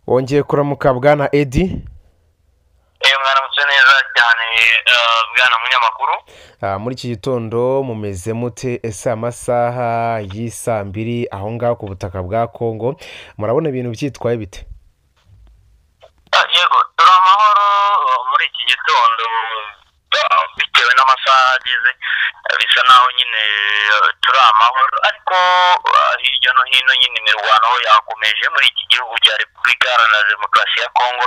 wongeye kuramuka bwana edi iyo mwaramutse neza cyane eh, bwana munyamakuru Ah, muri iki gitondo mumeze mute ese amasaha y'isaa mbiri aho ngaho ku butaka bwa kongo murabona ibintu byitwaye bite Ah, yego turi amahoro eh, muri iki gitondo ah, bitewe n'amasaha ageze eh, bisa naho nyine eh, turi amahoro ariko ah, hirya no hino nyine imirwano yakomeje muri iki gihugu cya repubulika iharanira demokarasi ya kongo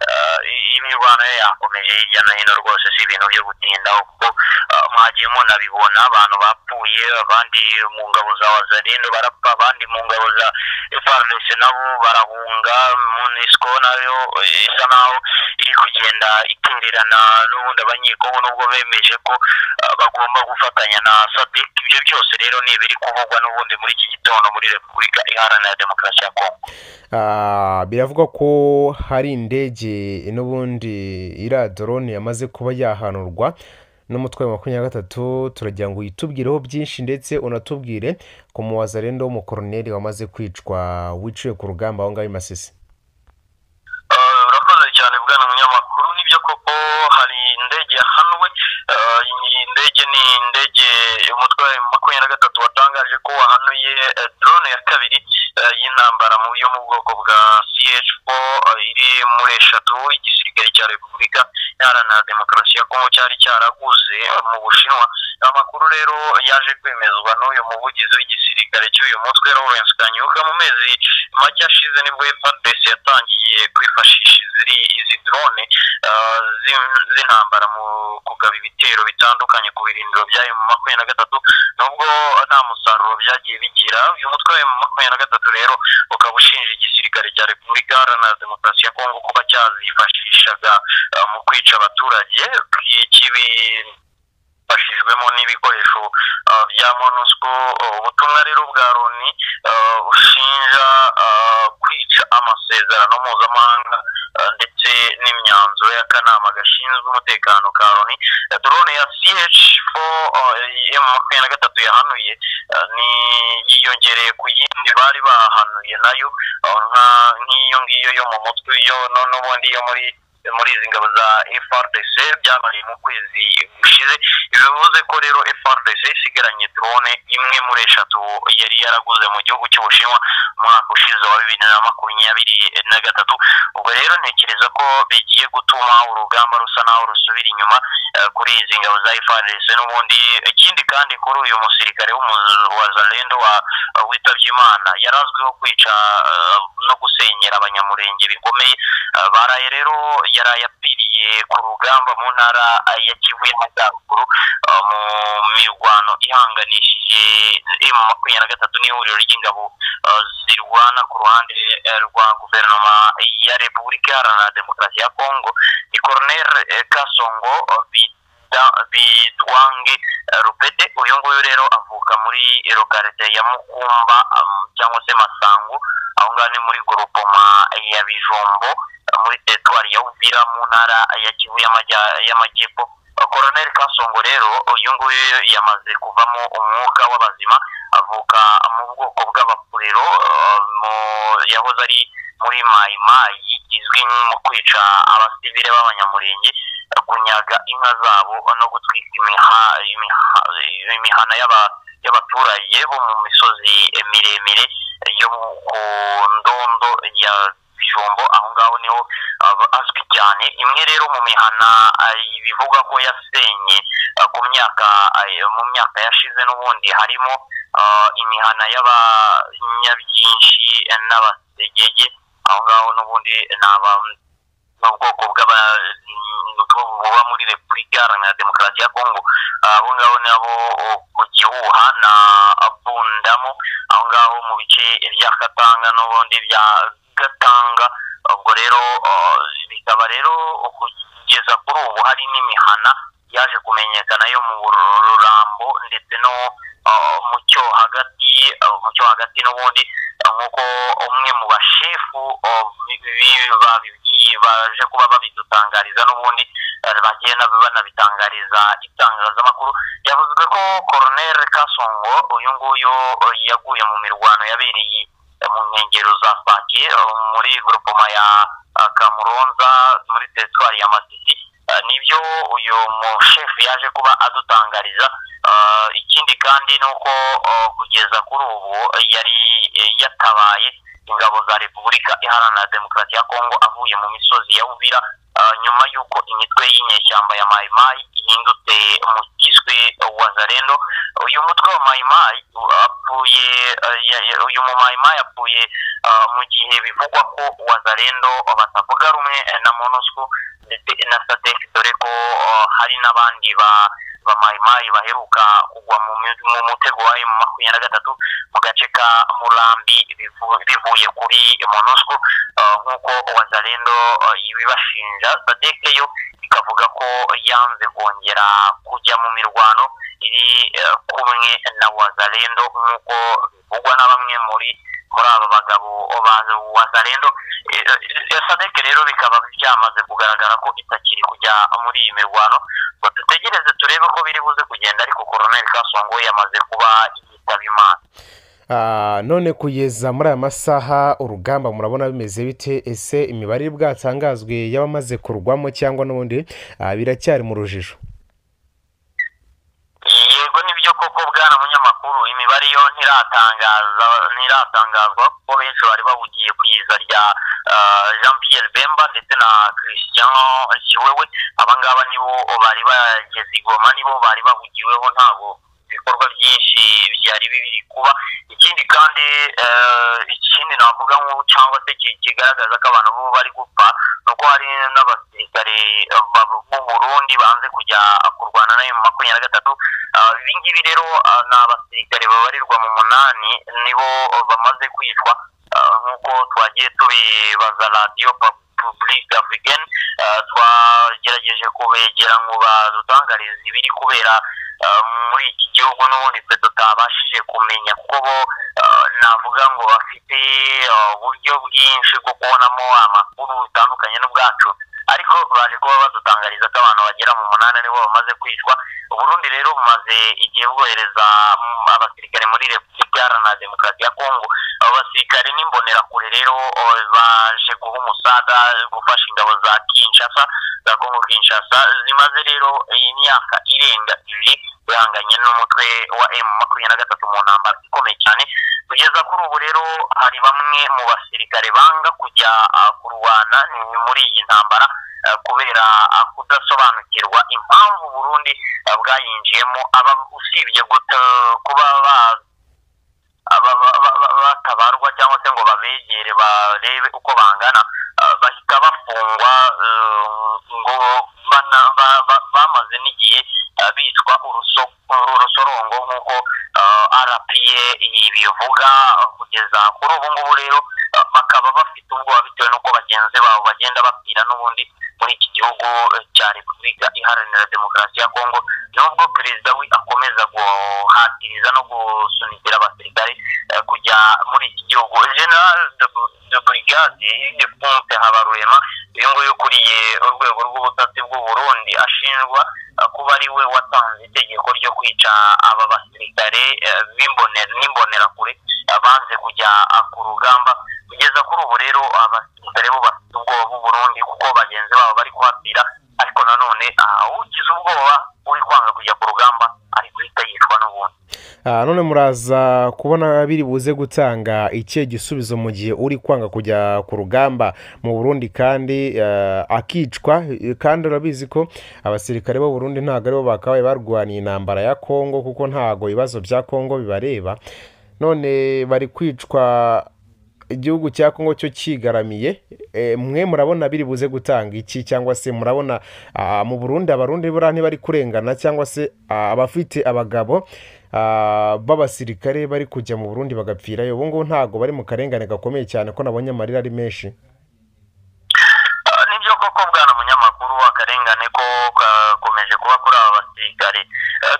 Ah, i- imirwano yo yakomeje hirya no hino rwose si ibintu byo gutindaho kuko ah, mwagiye munabibona abantu bapfuye abandi mu ngabo za wazarino barapfa abandi mu ngabo za FARDC nabo barahunga MONUSCO nayo eh, isa naho iri kugenda itererana n'ubundi abanyekongo nubwo bemeje ko ah, bagomba gufatanya na SADC ibyo byose rero ni ibiri kuvugwa n'ubundi muri iki gitondo muri Repubulika Iharanira Demokarasi ya Kongo Ah, biravugwa ko hari indege n'ubundi iriya dorone yamaze kuba yahanurwa n'umutwe wa makumyabiri na gatatu turagira ngo uyitubwireho byinshi ndetse unatubwire ku muwaza rero w'umukoroneri wamaze kwicwa wiciwe ku rugamba aho ngaho i masisi Eh, urakoze cyane bwana munyamakuru nibyo koko hari indege yahanwe Eh, iyi ndege ni indege umutwe wa makumyabiri na gatatu watangaje ko wahanuye eh, drone ya kabiri eh, y'intambara mu yo mu bwoko bwa ch4 iri muri eshatu igisirikare cya repubulika iharanira demokarasi ya kongo cyari cyaraguze eh, mu bushinwa amakuru rero yaje kwemezwa n'uyu muvugizi w'igisirikare cy'uyu mutwe lawrence kanyuka mu mezi make ashize nibwo FARDC yatangiye kwifashisha iziri izi drone eh, z'in- z'intambara mu kugaba ibitero bitandukanye ku birindiro byayo mu makumyabiri na gatatu nubwo nta musaruro byagiye bigira uyu mutwe wa makumyabiri na gatatu rero ukaba ushinja igisirikare cya repubulika iharanira demokarasi ya kongo kuba cyazifashishaga eh, mu kwica abaturage kibi bashijwemo n'ibikoresho uh, bya monusco Uh, ubutumwa rero bwa loni uh, ushinja uh, kwica amasezerano mpuzamahanga uh, ndetse n'imyanzuro y'akanama gashinzwe umutekano ka loni Uh, drone ya ch4 m makumyabiri na gatatu yahanuye uh, ni yiyongereye ku yindi bari bahanuye nayo uh, nka- nk'iyo ngiyo yo mu mutwe yo no- n'ubundi yo muri muri izi ngabo za FRDC byabaye mu kwezi gushize bivuze ko rero FRDC isigaranye drone imwe muri eshatu yari yaraguze mu gihugu cy'Ubushinwa umwaka ushize wa bibiri na makumyabiri na gatatu ubwo rero ntekereza ko bigiye gutuma urugamba rusa naho rusubira inyuma eh, kuri izi ngabo za FRDC n'ubundi ikindi kandi kuri uyu musirikare w'umu- wa Zalendo wa witabye Imana yari azwiho kwica eh, no gusenyera abanyamurenge bikomeye Eh, baraye rero yaraye apfiriye ku rugamba mu ntara eh, ya Kivu y'Amajyaruguru eh, mu mirwano ihanganishije M makumyabiri na gatatu n'ihuriro ry'ingabo eh, zirwana ku ruhande eh, rwa guverinoma ya Repubulika Iharanira Demokarasi ya Kongo ni Colonel eh, Kasongo eh, Bi- Da- bidwange eh, rupete uyu nguyu rero avuka muri lokarite ya mukumba um, cyangwa se masango aho ngaho ni muri gorupoma ya bijombo eh, muri teritwari ya uvira mu ntara ya kivu y'amajya- y'amajyepfo Eh, koroneri kasongo rero uyu nguyu yamaze kuvamo umwuka w'abazima avuka mu bwoko bw'abapurero eh, mu- yahoze ari muri mayi mayi izwi mu kwica abasivile b'abanyamurenge kunyaga inka zabo no gutwika imiha- imiha- imihana y'aba- y'abaturage bo mu misozi miremire yo mu- ku ndondo ya bijombo aho ngaho niho aba- azwi cyane imwe rero mu mihana ah, bivugwa ko yasenye ah, ku myaka ah, mu myaka yashize n'ubundi harimo ah, imihana y'abanyabyinshi n'abasegege aho ngaho n'ubundi ni aba- ni ubwoko bw'aba nubwo buba muri repubulika iharanira demokarasi ya kongo abo ngabo ni abo o- ku gihuha na bundamo aho ngaho mu bice bya katanga n'ubundi bya gatanga ubwo rero uh, bikaba rero kugeza kuri ubu hari n'imihana yaje kumenyekana yo mu rurambo ndetse no uh, mu cyo hagati uh, mu cyo hagati n'ubundi uh, nk'uko umwe mu bashefu uh, bi- bi- babi- baje kuba babidutangariza n'ubundi uh, bagiye nabo banabitangariza itangazamakuru yavuze ko koroneri kasongo uyu nguyu uh, yaguye mu mirwano yabereye mu nkengero za sake muri gorupoma ya kamuronza muri teritwari ya masisi nibyo uyu mushefu yaje kuba adutangariza ikindi kandi ni uko kugeza kuri ubu yari yatabaye ingabo za repubulika iharanira demokarasi ya kongo avuye mu misozi ya uvira nyuma y'uko imitwe y'inyeshyamba ya mayimayi ihindutse mu kiswe wazarendo uyu mutwe wa mayimayi apfuye uyu mumayimayi apfuye mu gihe bivugwa ko wazarendo batavuga rumwe na monusco ndetse na satec dore ko hari n'abandi ba bamayimayi baheruka kugwa mu mutego wa emu makumyabiri na gatatu mu gace ka murambi bivuye kuri monusco nk'uko wazarendo ibibashinja sadec yo ikavuga ko yanze kongera kujya mu mirwano iri kumwe na wazarendo nk'uko bivugwa na bamwe muri muri aba bagabo ba wazarendo sadec rero bikaba byamaze kugaragara ko itakiri kujya muri iyi mirwano ngo dutegereze turebe ko biri buze kugenda ariko koroneri kasongo yamaze kuba yitaba imana none kugeza muri aya masaha urugamba murabona bimeze bite ese imibare bwatangazwe y'abamaze kurwamo cyangwa n'ubundi biracyari mu rujijo yego nibyo koko bwana munyamakuru imibare yo ntiratangazwa kuko benshi bari bahugiye ku iza rya jean Pierre bemba ndetse na christian kiwewe abangaba nibo bari bageze igoma nibo bari bahugiweho ntabwo ibikorwa byinshi byari biri kuba ikindi kandi ikindi navuga nk'ubu cyangwa se kigaragaza ko abantu bo bari gupfa ni uko hari n'abasirikare b'u burundi banze kujya kurwana nayo mu makumyabiri na gatatu ibingibi rero ni abasirikare babarirwa mu munani nibo bamaze kwicwa nk'uko twagiye tubibaza radiyo repubulika afurikani twagerageje kubegera ngo badutangarize ibiri kubera muri iki gihugu n'ubundi twe tutabashije kumenya kuko bo navuga ngo bafite uburyo bwinshi bwo kubonamo amakuru bitandukanye n'ubwacu ariko baje kuba badutangariza ko abantu bagera mu munani aribo bamaze kwicwa uburundi rero bumaze igihe bwohereza abasirikare muri repubulika iharanira demokarasi ya kongo abo basirikare n'imbonerakure rero baje guha umusaga gufasha ingabo za kinshasa za kongo kinshasa zimaze rero imyaka irenga ibiri bihanganye n'umutwe wa emu makumyabiri na gatatu mu ntambara ikomeye cyane kugeza kuri ubu rero hari bamwe mu basirikare banga kujya kurwana muri iyi ntambara kubera kudasobanukirwa impamvu burundi bwayinjiyemo aba usibye kuba batabarwa cyangwa se ngo babegere barebe uko bangana bahita bafungwa ngo bamaze n'igihe bicwa urusorongo nk'uko arapiye bivuga kugeza kuri ubu ngubu rero bakaba bafite ubwoba bitewe n'uko bagenzi babo bagenda bapfira n'ubundi muri iki gihugu cya repubulika iharanira demokarasi ya kongo nubwo perezida we akomeza guhatiriza no gusunikira abasirikare kujya muri iki gihugu general de brigade de ponte habarurema uyu nguyu ukuriye urwego rw'ubutasi bw'u burundi ashinjwa kuba ari we watanze itegeko ryo kwica aba basirikare n'imbonerakure banze kujya ku rugamba kugeza kuri ubu rero abasirikare bo bafite ubwoba b'u burundi kuko bagenzi babo bari kuhapfira ariko nanone ugize ubwoba uri kwanga kujya ku rugamba ari guhita yicwa n'ubundi none muraza kubona biri buze gutanga ikihe gisubizo mu gihe uri kwanga kujya ku rugamba mu burundi kandi akicwa kandi urabizi ko abasirikare bo burundi ntabwo aribo bakabaye barwaniye intambara ya kongo kuko ntabwo ibibazo bya kongo bibareba none bari kwicwa igihugu cya kongo cyo kigaramiye mwe murabona biri buze gutanga iki cyangwa se murabona mu burundi abarundi buriya ntibari kurengana cyangwa se abafite abagabo b'abasirikare bari kujya mu burundi bagapfirayo ubu ngubu ntabwo bari mu karengane gakomeye cyane ko nabonye amarira ari menshi nibyo koko bwana munyamakuru akarengane ko gakomeje kuba kuri aba basirikare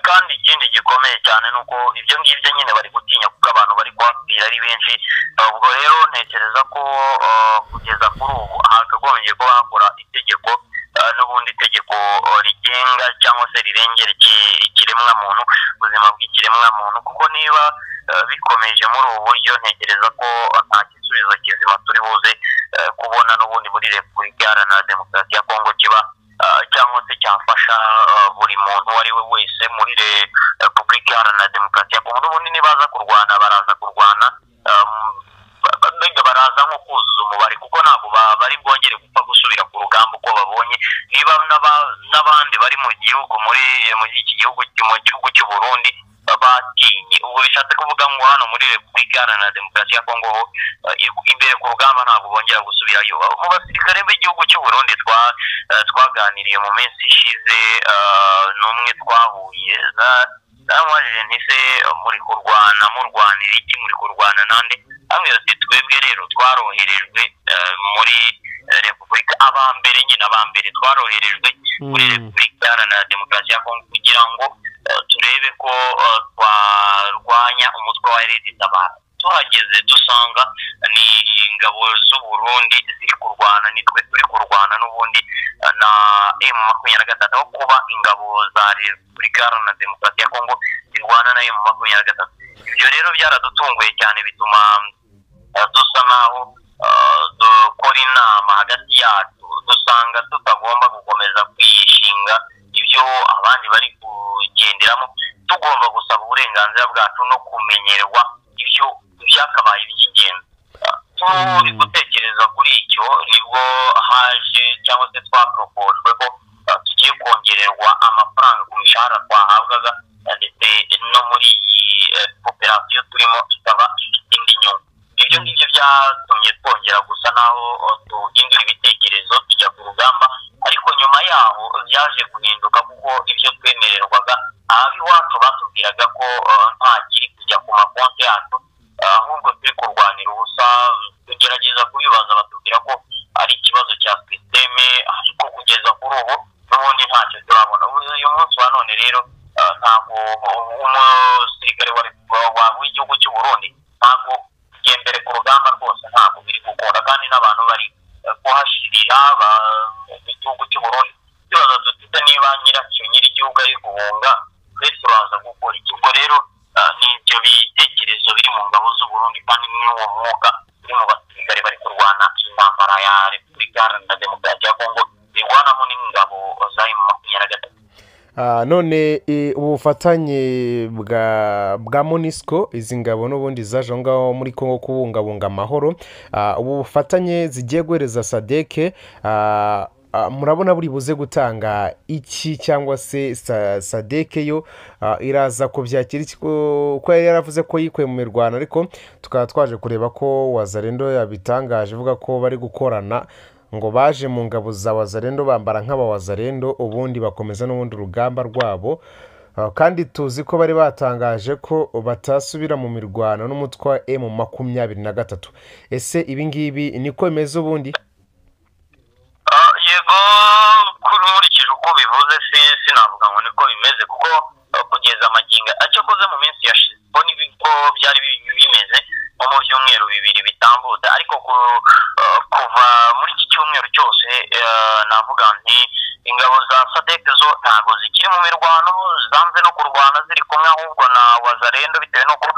kandi ikindi gikomeye cyane ni uko ibyo ngibyo nyine bari gutinya kuko abantu bari kuhapfira ari benshi ubwo rero ntekereza ko kugeza kuri ubu hakagombye kuba hakora itegeko n'ubundi itegeko rigenga cyangwa se rirengera ikiremwamuntu ubuzima bw'ikiremwamuntu kuko niba bikomeje muri ubu buryo ntekereza ko nta repubulika iharanira demokarasi ya kongo kiba cyangwa se cyafasha buri muntu uwo ari we wese muri repubulika iharanira demokarasi ya kongo n'ubundi nibaza kurwana baraza kurwana mbega baraza nko kuzuza umubare kuko ntabwo bari bwongere gupfa gusubira ku rugamba uko babonye niba n'abandi bari mu gihugu muri iki gihugu mu gihugu cy'u Burundi batinye ubwo bishatse kuvuga ngo hano muri repubulika iharanira demokarasi ya kongo ho imbere ku rugamba ntabwo bongera gusubirayo mu basirikare b'igihugu cy'u Burundi twaganiriye mu minsi ishize n'umwe twahuye namubajije ntise muri kurwana murwanira iki muri kurwana nande hamwe ati twebwe rero twaroherejwe muri repubulika abambere nyine abambere twaroherejwe muri repubulika iharanira demokarasi ya kongo kugira ngo turebe ko twarwanya umutwe wa leta itabara tuhageze dusanga ni ingabo z'u Burundi ziri kurwana nitwe turi kurwana n'ubundi na emu makumyabiri na gatatu aho kuba ingabo za repubulika iharanira demokarasi ya kongo zirwana na emu makumyabiri na gatatu ibyo rero byaradutunguye cyane bituma dusa nk'aho dukora inama hagati yacu dusanga tutagomba gukomeza kwishinga ibyo abandi bari kugenderamo tugomba gusaba uburenganzira bwacu no kumenyerwa ibyo byakabaye iby'ingenzi turi gutekereza kuri icyo nibwo haje cyangwa se twaproposwe ko tugiye kongererwa amafaranga ku mishahara twahabwaga ndetse no muri iyi koperasiyo turimo ikaba ifite indi nyungu ibyo ngibyo byatumye twongera gusa naho duhindura ibitekerezo tujya ku rugamba ariko nyuma yaho byaje guhinduka kuko ibyo twemererwaga abiwacu batubwiraga ko nta kiri kujya ku makonti yacu ahubwo turi kurwanira ubusa tugerageza kubibaza batubwira ko ari ikibazo cya sisiteme ariko kugeza kuri ubu n'ubundi ntacyo turabona uyu munsi wa none rero ntabwo umusirikare w'igihugu cy'u Burundi ntabwo kugendere ku rugamba rwose ntabwo biri gukunda kandi n'abantu bari kuhashirira mu gihugu cy'u Burundi tubaza dufite niba nyiracyo nyiri igihugu ari guhunga twese turaza gukora iki ubwo rero ni ibyo bitekerezo biri mu ngabo z'u Burundi kandi n'uwo mwuga uri mu basirikare bari kurwana intambara ya repubulika iharanira demokarasi ya kongo irwanamo n'ingabo za emu makumyabiri na gatatu none ubufatanye bwa monisco izi ngabo n'ubundi zaje aho ngaho muri congo kubungabunga amahoro ubu bufatanye zigiye guhereza sadeke murabona buri buze gutanga iki cyangwa se sadeke yo iraza kubyakira kuko yari yaravuze ko yikuye mu mirwano ariko tukaba twaje kureba ko wazarendo yabitangaje ivuga ko bari gukorana ngo baje mu ngabo za wazarendo bambara nk'abawazarendo ubundi bakomeza n'ubundi rugamba rwabo kandi tuzi ko bari batangaje ko batasubira mu mirwano n'umutwe wa emu makumyabiri na gatatu ese ibi ngibi niko bimeze ubundi yego kuri nkurikije uko bivuze sinavuga ngo niko bimeze kuko kugeza amaginga icyo akoze mu minsi yashize ubwo nibwo byari bimeze nko mu byumweru bibiri bitambutse ariko kuva muri iki cyumweru cyose navuga nti ingabo za sadeke zo ntabwo zikiri mu mirwano zanze no kurwana ziri kumwe ahubwo na wazarendo bitewe n'uko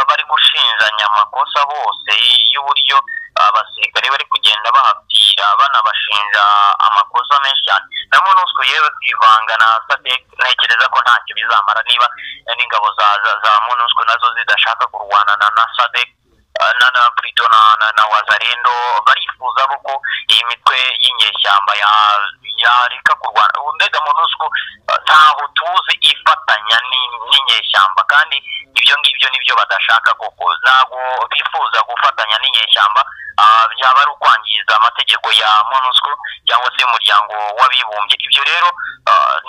bari gushinjanya amakosa bose y'uburyo abasirikare bari kugenda bahapfira banabashinja amakosa menshi cyane na monusco yewe kwivanga na sadeke ntekereza ko ntacyo bizamara niba n'ingabo za za monusco nazo zidashaka kurwana na sadeke na na burito na na wazarendo barifuza ko iyi mitwe y'inyeshyamba yareka kurwana mbega monusco ntaho tuzi ifatanya n'inyeshyamba kandi ibyo ngibyo nibyo badashaka koko ntabwo bifuza gufatanya n'inyeshyamba byaba ari ukwangiza amategeko ya monusco cyangwa se umuryango w'abibumbye ibyo rero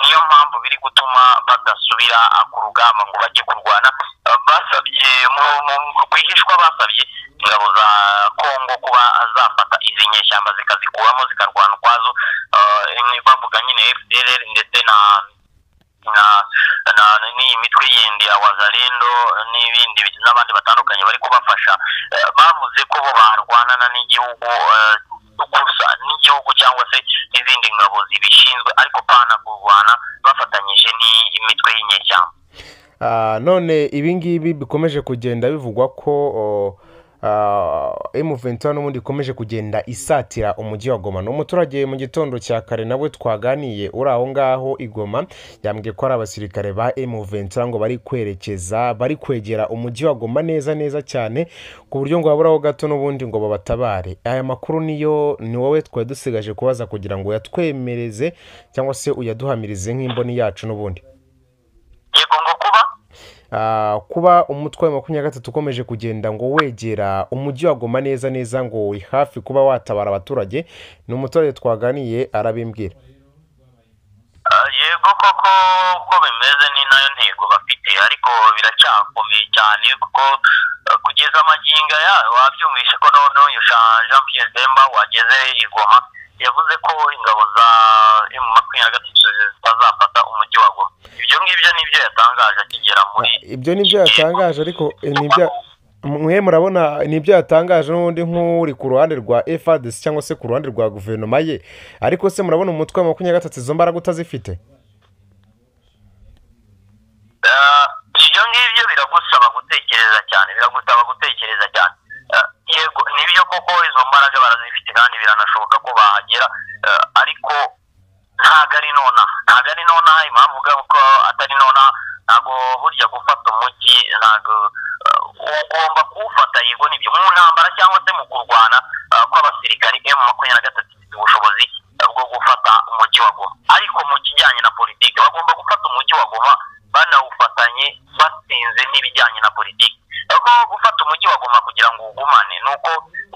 niyo mpamvu biri gutuma badasubira ku rugamba ngo bajye kurwana basabye rwihishwa basabye ingabo za kongo kuba zafata izi nyeshyamba zikazikuramo zikarwana ukwazo bavuga nyine fdr ndetse na n'iyi mitwe yindi ya wazarendo n'ibindi n'abandi batandukanye bari kubafasha bavuze ko bo barwanana n'igihugu gusa n'igihugu cyangwa se n'izindi ngabo zibishinzwe ariko pana kurwana bafatanyije n'imitwe y'inyeshyamba none ibi ngibi bikomeje kugenda bivugwa ko emuventura n'ubundi ikomeje kugenda isatira umujyi wa goma ni umuturage mu gitondo cya kare nawe twaganiye uri aho ngaho i goma yambwiye ko ari abasirikare ba emuventura ngo bari kwerekeza bari kwegera umujyi wa goma neza neza cyane ku buryo ngo baburaho gato n'ubundi ngo babatabare aya makuru niyo ni wowe twari dusigaje kubaza kugira ngo uyatwemereze cyangwa se uyaduhamirize nk'imboni yacu n'ubundi yego ngo kuba Ah, kuba umutwe wa makumyabiri na gatatu ukomeje kugenda ngo wegera umujyi wa goma neza neza ngo uri hafi kuba watabara abaturage ni umuturage twaganiye arabimbwira Ah, yego koko uko bimeze ni nayo ntego bafite ariko biracyakomeye cyane kuko ah, kugeza amaginga yayo wabyumvise ko none uyu Jean Jean Pierre Demba wageze i Goma yavuze ko ingabo za M makumyabiri na gatatu zitazafata umujyi wa Goma ibyo ngibyo nibyo yatangaje akigera muri ibyo ni byo yatangaje ariko eh, ni ibyo mwe murabona ni ibyo yatangaje n'ubundi nk'uri ku ruhande rwa efadesi cyangwa se ku ruhande rwa guverinoma ye ariko se murabona umutwe wa makumyabiri na gatatu izo mbaraga utazifite Ah, ibyo ngibyo biragusaba gutekereza cyane biragusaba gutekereza cyane Ah, yego nibyo koko izo mbaraga barazifite kandi biranashoboka ko bahagera Ah, ariko ntago ari nonaha ntago ari nonaha impamvu uvuga ko atari nonaha ntago burya gufata umujyi ntago ah, ugomba kuwufata yego nibyo mu ntambara cyangwa se mu kurwana ah, kw'abasirikari emu makumyabiri na gatatu ifite ubushobozi ah, bwo gufata umujyi wa goma ariko mu kijyanye na politiki bagomba gufata umujyi wa goma banawufatanye batsinze n'ibijyanye na politiki kuko gufata umujyi wa goma kugira ngo ugumane ni uko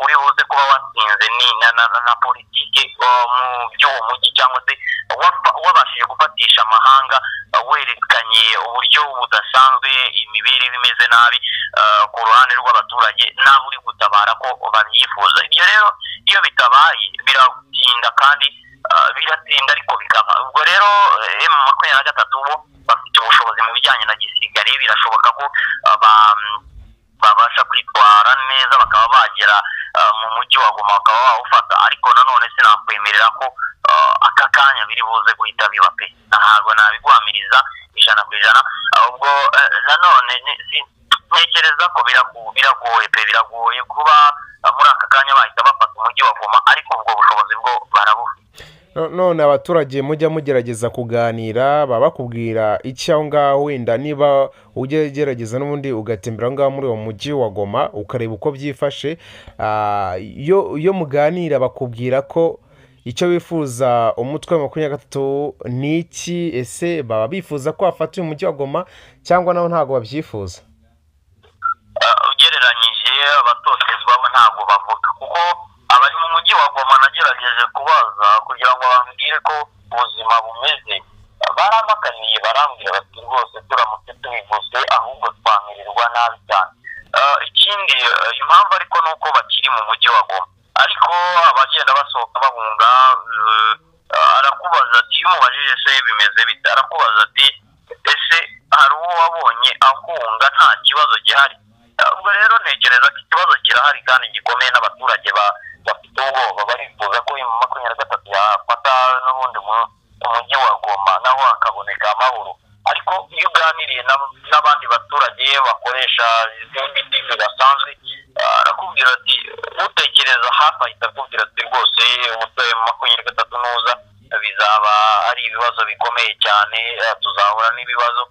uri buze kuba watsinze ni- na, na, na- na politiki uh, mu by'uwo mujyi cyangwa se wafa- wabashije gufatisha amahanga uh, werekanye uburyo budasanzwe imibereho imeze nabi uh, ku ruhande rw'abaturage nabo uri gutabara ko babyifuza ibyo rero iyo bitabaye biratinda kandi uh, biratinda ariko bikaba ubwo rero eh, M makumyabiri na gatatu bo bafite ubushobozi mu bijyanye na gisirikare birashoboka ko uh, ba- babasha kwitwara neza bakaba bagera uh, mu mujyi wa goma bakaba bawufata ariko nanone sinakwemerera ko uh, aka kanya biri buze guhita biba pe ntabwo nabiguhamiriza ijana ku ijana ahubwo eh, nanone ni- si- ntekereza ko birago- biragoye pe biragoye kuba uh, muri aka kanya bahita bafata umujyi wa goma ariko ubwo bushobozi bwo barabufite No- none abaturage mujya mugerageza kuganira baba bakubwira iki aho ngaho wenda niba ujya gerageza n'ubundi ugatembera aho ngaho muri uwo mujyi wa goma ukareba uko byifashe ah, iyo iyo muganira bakubwira ko icyo bifuza umutwe wa makumyabiri na gatatu ni iki ese baba bifuza ko wafata uyu mujyi wa goma cyangwa nabo ntabwo babyifuza Uh, ugereranyije abatotezwa bo ntabwo bavuga kuko abari mu mujyi wa goma nagerageje kubaza kugira ngo bambwire ko ubuzima bumeze Uh, barampakaniye barambwira bati rwose turamutse tubivuze ahubwo twamererwa nabi cyane Uh, ikindi uh, impamvu ariko ni uko bakiri mu mujyi wa goma ariko abagenda basohoka bahunga uh, uh, arakubaza ati iyo umubajije se bimeze bite arakubaza ati ese hari uwo wabonye ahunga nta kibazo gihari Uh, ubwo rero ntekereza ko ikibazo kirahari kandi gikomeye n'abaturage ba- bafite ubwoba barifuza ko uyu makumyabiri na gatatu yafata n'ubundi mu- umujyi wa goma naho hakaboneka amahoro ariko iyo uganiriye n'ab- n'abandi baturage bakoresha izindi ndimi basanzwe uh, arakubwira ati utekereza hafi ahita akubwira ati rwose umutwe wa makumyabiri na gatatu nuza bizaba ari ibibazo bikomeye cyane uh, tuzahura n'ibibazo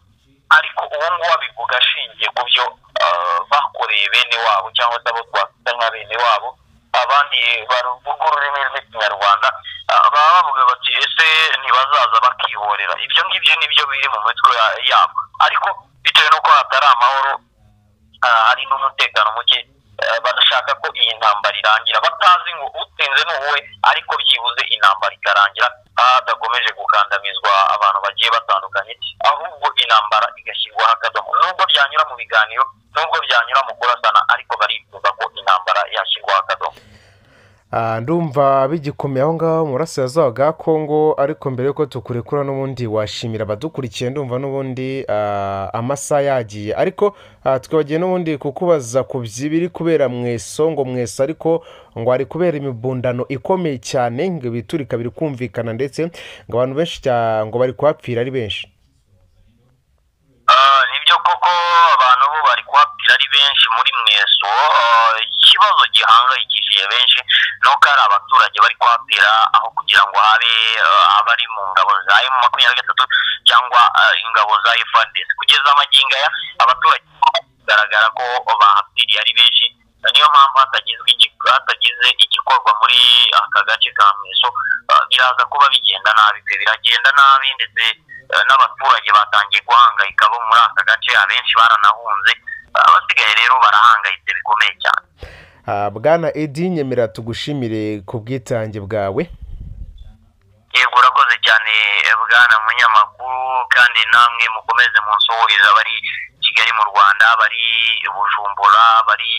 ariko uwo nguwo abivuga ashingiye ku byo ah, bakoreye bene wabo cyangwa se abo twakwita nka bene wabo abandi bavuga ururimi rw'ikinyarwanda ah, baba bavuga bati ese ntibazaza bakihorera ibyo ngibyo nibyo biri mu mitwe ya- yabo ariko bitewe n'uko hatari amahoro ah, hari n'umutekano muke ah, barashaka ko iyi ntambara irangira batazi ngo utsinze ni uwe ariko byibuze intambara ikarangira hadakomeje gukandamizwa abantu bagiye batandukanye ahubwo intambara igashyirwa hakadomo nubwo byanyura mu biganiro nubwo byanyura mu kurasana ariko barifuza ko intambara yashyirwa hakadomo Ah, ndumva bigikomeye aho ngaho mu burasirazuba bwa kongo ariko mbere y'uko tukurekura n'ubundi washimira abadukurikiye ndumva n'ubundi ah, amasaha yagiye ariko ah, twibagiwe n'ubundi kukubaza ku by'ibiri kubera mweso ngo mweso ariko ngo hari kubera imibundano ikomeye cyane ngo ibiturika biri kumvikana ndetse ngo abantu benshi cya- ngo bari kuhapfira ari benshi Ah, nibyo koko abantu bo bari kuhapfira ari benshi muri mweso Ah, nuko hari abaturage bari kuhatera aho kugira ngo habe eh, abari mu ngabo za emu makumyabiri na gatatu cyangwa eh, ingabo za efandesi kugeza amagingo aya abaturage bigaragara ko bahatiriye ari benshi niyo mpamvu hatagizwe igi- hatagize igikorwa muri aka gace ka mweso eh, biraza kuba bigenda nabi pe biragenda nabi ndetse eh, n'abaturage batangiye guhangayika bo muri aka gace abenshi baranahunze abasigaye rero barahangayitse bikomeye cyane Ah, bwana edi nyemera tugushimire ku bwitange bwawe yego urakoze cyane eh, bwana munyamakuru kandi namwe mukomeze munsuhurize abari kigali mu rwanda bari bujumbura bari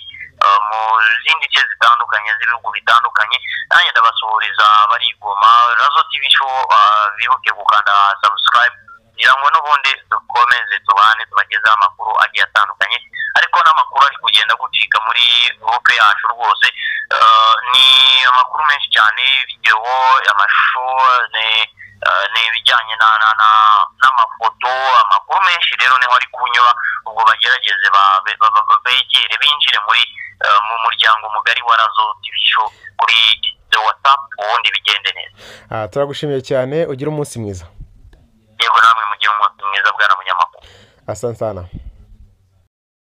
eh, mu zindi nce zitandukanye z'ibihugu bitandukanye nanjye ndabasuhuriza bari i goma razo tv show eh, bibuke gukanda subscribe kugira ngo n'ubundi dukomeze tubane tubagezeho amakuru agiye atandukanye ariko n'amakuru ari kugenda gucika muri gurupe yacu rwose Eh, ni amakuru menshi cyane videwo amashusho ni eh, ni ibijyanye na- na- na- n'amafoto amakuru menshi rero niho ari kunyura ubwo bagerageze ba- be- ba- ba- begere binjire muri eh, mu muryango mugari wa razo tv show kuri watsapu ubundi bigende neza Ah, turagushimiye cyane ugire umunsi mwiza yego namwe mugire umunsi mwiza bwana munyamakuru asante sana